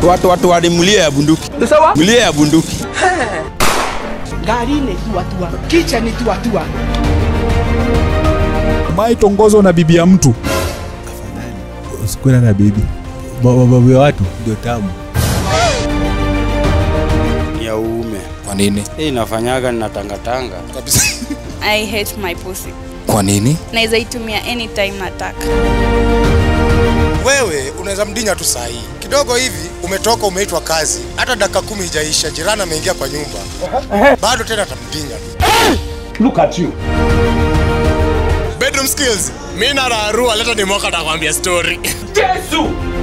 watu watu wali mlio ya bunduki sawa mlio ya bunduki gari ni tuatua kicha ni tuatua maitongozwa na bibi ya mtu usikwenda na bibi mababu ya watu ndio tamu ya uume Kwa nini? hii inafanyaga ninatangatanga Kabisa. I hate my pussy. Kwa nini? Naweza itumia anytime nataka. wewe unaweza mdinya tu saa hii kidogo hivi umetoka umeitwa kazi hata dakika kumi ijaisha jirani ameingia kwa nyumba bado tena atamdinya tu look at you bedroom skills mi na rarua leta ni mwaka atakwambia story Yesu